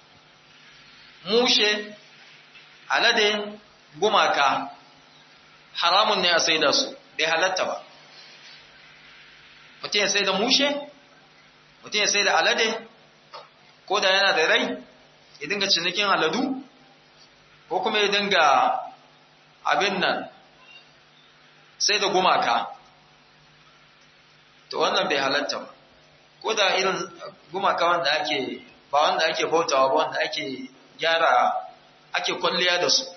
mushe alade gumaka haramun ne a saida su bai halatta ba mutum ya saida mushe mutum ya saida alade ko da yana da rai ya dinga cinikin aladu ko kuma ya dinga abin nan sai da gumaka to wannan bai halatta ba ko da irin gumaka wanda ake ba wanda ake bautawa ba wanda ake gyara ake kwalliya da su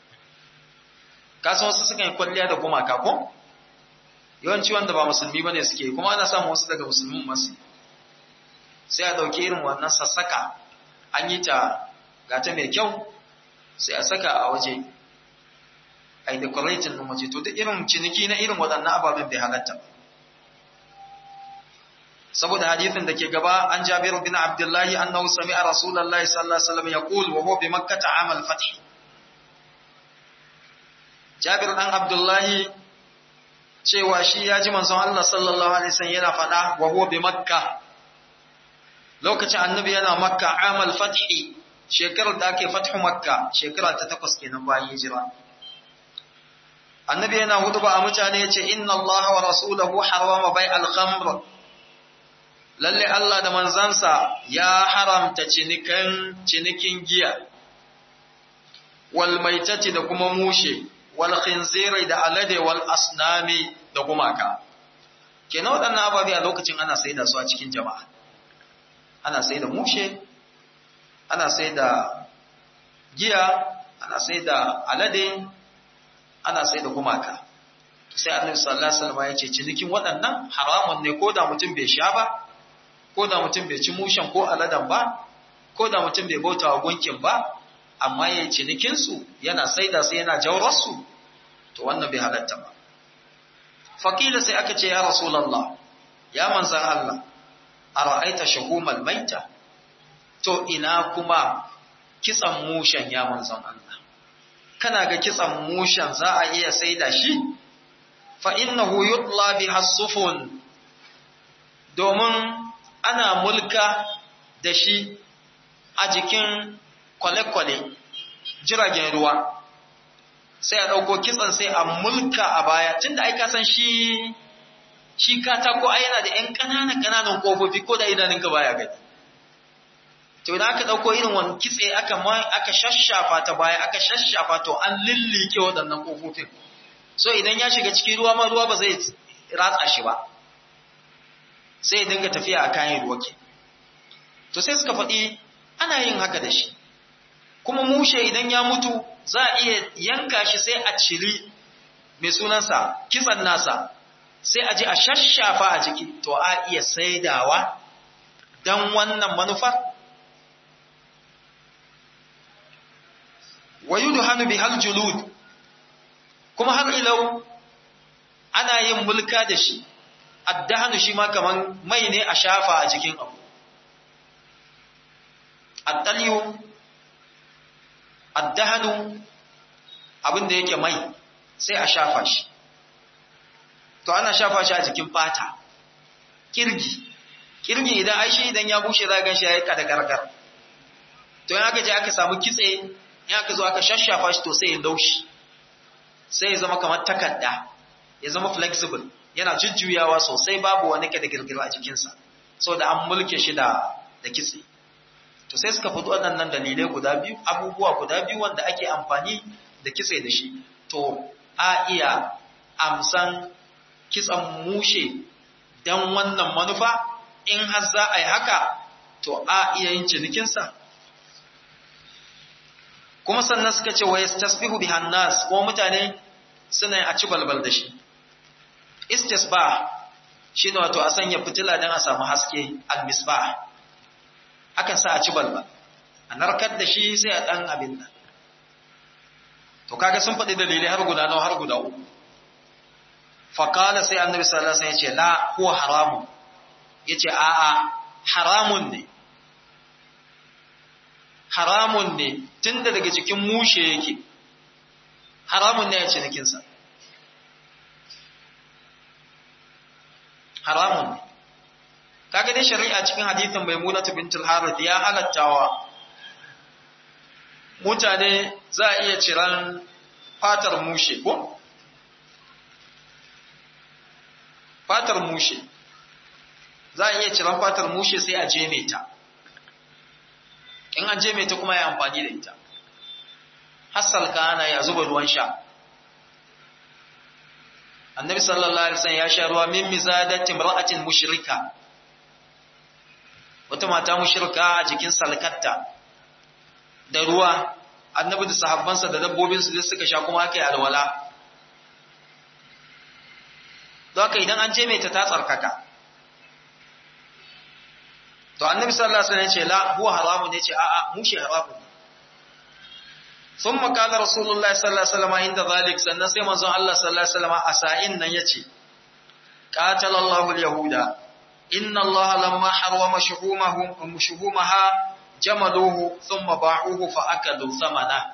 kasan wasu sukan yi kwalliya da gumaka ko yawanci wanda ba musulmi bane suke kuma ana samun wasu daga musulmin masu sai a dauki irin wannan sassaka an yi ta gata mai kyau sai a saka a waje a yi decorating ɗin waje to duk irin ciniki na irin waɗannan ababen bai halatta saboda hadithin da ke gaba an jabiru bin abdullahi annahu sami'a rasulullahi sallallahu alaihi wasallam yaqul wa huwa bi makkah amal fath jabir dan abdullahi cewa shi ya ji manzon Allah sallallahu alaihi wasallam yana faɗa wa huwa bi makkah lokacin annabi yana makka amal fathi shekarar da ake fathu makka shekara ta takwas kenan bayan hijira annabi yana hutuba a mutane yace inna allaha wa rasulahu harama bai al-khamr lalle Allah da manzansa ya haramta cinikan cinikin giya wal maitati da kuma mushe wal khinziri da alade wal asnami da gumaka kenan waɗannan ababe a lokacin ana saida su a cikin jama'a ana saida mushe ana sai da giya ana sai da alade ana sai da gumaka sai annabi sallallahu alaihi wasallam ya ce cinikin waɗannan haramun ne ko da mutum bai sha ba ko da mutum bai ci mushen ko aladan ba ko da mutum bai bauta wa gunkin ba amma yayin cinikin su yana saida sai yana jawrar su to wannan bai halatta ba fakila sai aka ce ya rasulullah ya manzan Allah ara'aita shuhumal maita to ina kuma kitsan mushen ya manzon Allah kana ga kitsan mushen za a iya saida shi fa innahu yutla biha sufun domin ana mulka da shi a jikin kwale-kwale jiragen ruwa sai a ɗauko kitsan sai a mulka a baya tunda ai ka san shi shi katako ai yana da ƴan ƙananan ƙananan ƙofofi ko da idanunka baya gani to idan aka dauko irin wani kitse aka aka shashafa ta baya aka shashafa to an lillike waɗannan kofofin so idan ya shiga cikin ruwa ma ruwa ba zai ratsa shi ba sai ya dinga tafiya a kayan ruwa ke to sai suka faɗi ana yin haka da shi kuma mushe idan ya mutu za a iya yanka shi sai a ciri mai sunansa kitsan nasa sai a ji a shashafa a jiki to a iya saidawa don wannan manufa wa yudhanu bihal julud kuma har ilau ana yin mulka da shi addahanu shi ma kaman mai ne a shafa a jikin abu at-talyu ad-dahnu abin da yake mai sai a shafa shi to ana shafa shi a jikin fata kirgi kirgi idan ai shi idan ya bushe za gan shi ya yi kada gargar to in aka je aka samu kitse in aka zo aka shashafa shi to sai ya laushi sai ya zama kamar takarda ya zama flexible yana jujjuyawa sosai babu wani kada girgira a jikinsa saboda an mulke shi da da kitse to sai suka fito waɗannan dalilai guda biyu abubuwa guda biyu wanda ake amfani da kitse da shi to a iya amsan kitsan mushe don wannan manufa in har za a yi haka to a iya yin cinikinsa kuma sannan suka ce wa yastasbihu bi hannas ko mutane suna a ci balbal da shi istisbah shine wato a sanya fitila don a samu haske al-misbah akan sa a ci balbal a narkar da shi sai a dan abin nan to kaga sun faɗi dalilai har guda nawa har guda uku faqala sai annabi sallallahu alaihi wasallam ya ce la huwa haramun yace a a haramun ne haramun ne tunda daga cikin mushe yake haramun ne ya ce nikin sa haramun ne kaga dai shari'a cikin hadithin maimunatu bintul harith ya halattawa mutane za a iya ciran fatar mushe ko? fatar mushe za a iya ciran fatar mushe sai a jeme ta in an jeme ta kuma ya amfani da ita hassal kana ya zuba ruwan sha annabi sallallahu alaihi wasallam ya sha ruwa min mizadati imra'atin mushrika wata mata mushrika a jikin salkatta da ruwa annabi da sahabbansa da dabbobinsu da suka sha kuma aka yi alwala don haka idan an je mai ta tsarkaka to annabi sallallahu alaihi wasallam ya ce la huwa haramun ne ce a'a mushi haramun ne sun makala rasulullah sallallahu alaihi wasallam inda zalik sannan sai manzon Allah sallallahu alaihi wasallam a sa'in nan ya ce qatalallahu al-yahuda inna Allah lamma harwama shuhumahum shuhumaha jamaluhu thumma ba'uhu fa akalu thamana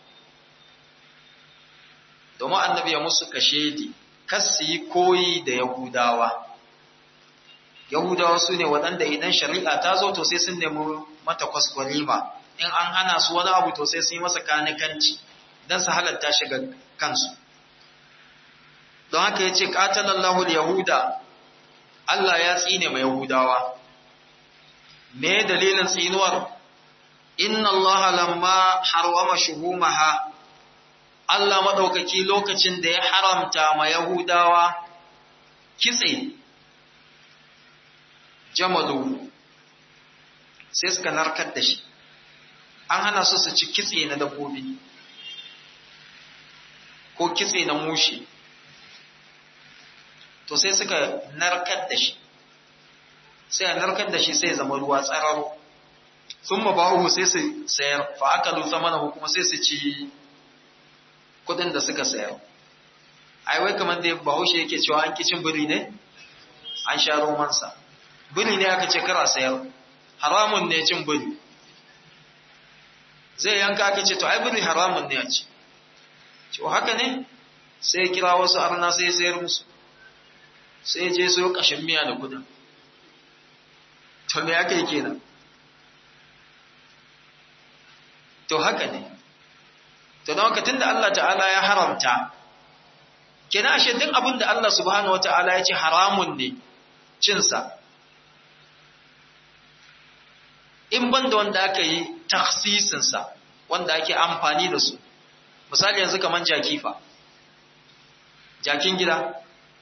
domin annabi ya musu kashedi kas yi koyi da yahudawa yahudawa su ne waɗanda idan shari'a ta zo to sai sun nemi mata kwaskwalima in an hana su wani abu to sai sun yi masa kanikanci don su halatta shi ga kansu don haka ya ce ƙatalallahu yahuda Allah ya tsine mai yahudawa me dalilin tsinuwar inna allaha lamma harwama shuhumaha Allah madaukaki lokacin da ya haramta ma yahudawa kitse jamalu sai suka narkar da shi an hana su su ci kitse na dabbobi ko kitse na mushi to sai suka narkar da shi sai a narkar da shi sai zama ruwa tsararo sun ma ba'uhu sai su sayar fa aka lusa mana kuma sai su ci kudin da suka sayar ai wai kamar da bahaushe yake cewa an kicin biri ne an sha romansa biri ne aka ce kara sayar haramun ne cin biri zai yanka aka ce to ai biri haramun ne a ci to haka ne sai kira wasu arna sai sayar musu sai je so kashin miya da kudin to me aka yi kenan to haka ne to don haka tunda Allah ta'ala ya haramta kenan ashe duk abin da Allah subhanahu wata'ala ya ce haramun ne cinsa in banda wanda aka yi taksisinsa wanda ake amfani da su misali yanzu kaman jakifa jakin gida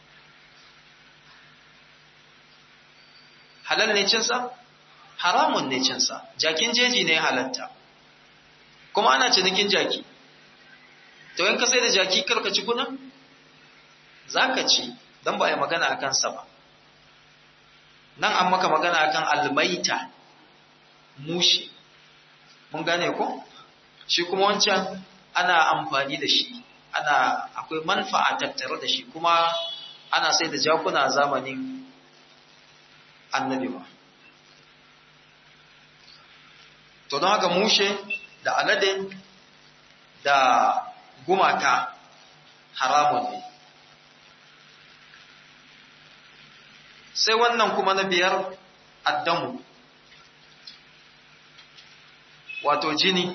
halal ne cinsa haramun ne cinsa jakin jeji ne halatta kuma ana cinikin jaki to in ka sai da jaki karka ci kudin za ka ci don ba ya magana a kansa ba nan an maka magana akan almaita mushi mun gane ko shi kuma wancan ana amfani da shi ana akwai manfa'a tattare da shi kuma ana sai da jakuna zamanin annabi ba to don haka mushe da alade da gumaka haramun ne sai wannan kuma na biyar addamu wato jini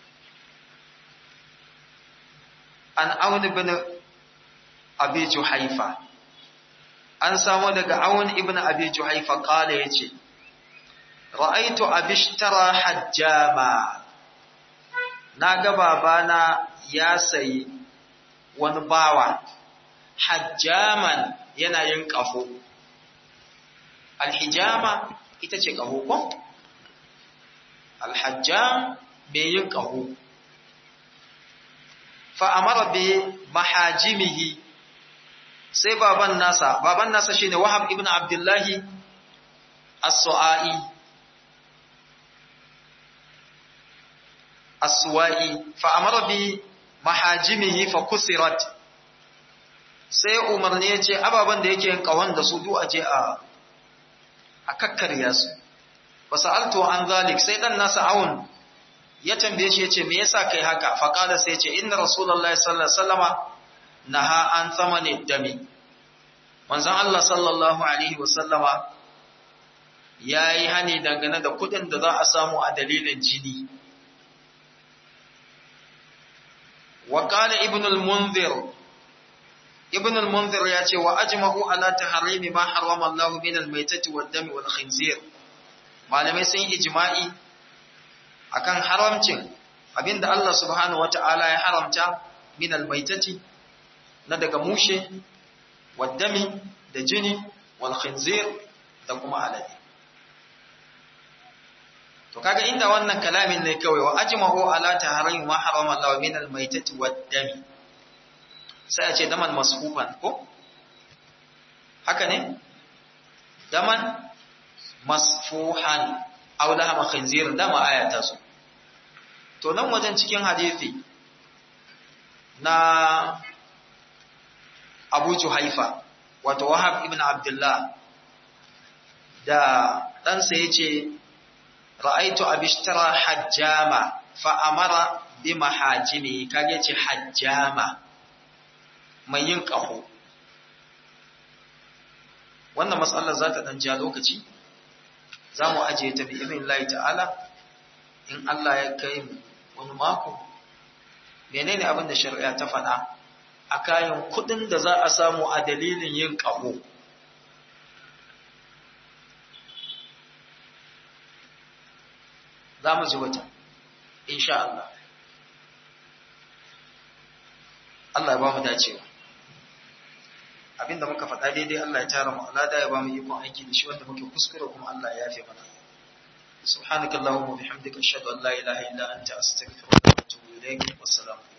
an auni bin abi juhaifa an samu daga awun ibn abi juhaifa kala yace ra'aitu abishtara hajjama naga babana ya sayi wani bawa hajjaman yana yin kafo alhijama ita ce kaho ko alhajjam mai yin kaho fa amara bi mahajimihi sai baban nasa baban nasa shine Wahab ibn Abdullahi As-Su'ai As-Su'ai fa amara bi mahajimihi fa kusirat sai umarni yace ababan da yake yin kawan da su du aje a a kakkarya su wasa'altu an zalik sai dan nasa awun ya tambaye shi yace me yasa kai haka fa qala sai yace inna rasulullahi sallallahu alaihi wasallama naha an tsamani dami manzon Allah sallallahu alaihi wasallama yayi hani dangane da kudin da za a samu a dalilin jini wa qala ibn al-munzir ibn al-munzir ya ce wa ajma'u ala tahrimi ma harrama Allah min al-maytati wad-dami wal-khinzir malamai sun ijma'i akan haramcin abinda Allah subhanahu wata'ala ya haramta min al-maytati na daga mushe waddami da jini wal khinzir da kuma alade to kaga inda wannan kalamin ne kawai wa ajma'u ala tahrimi ma harama Allah min al-maytati waddami sai a ce daman masfufan ko haka ne daman masfuhan aw lahama khinzir dama aya ta so to nan wajen cikin hadisi na Abu Juhaifa wato Wahab ibn Abdullah da ɗansa ya ce ra'aitu abishtara hajjama fa amara bi mahajimi kage ce hajjama mai yin ƙaho wannan matsalar za ta ɗan ja lokaci za mu ajiye ta bi imin Allah ta'ala in Allah ya kai mu wani mako menene abin da shari'a ta faɗa a kayan kuɗin da za a samu a dalilin yin ƙaho za mu ji wata insha Allah Allah ya ba mu dacewa abinda muka faɗa daidai Allah ya tara mu alada ya ba mu ikon aiki da shi wanda muke kuskure kuma Allah ya yafe mana subhanakallahumma wa bihamdika ashhadu an la ilaha illa anta astaghfiruka wa atubu ilaik wassalamu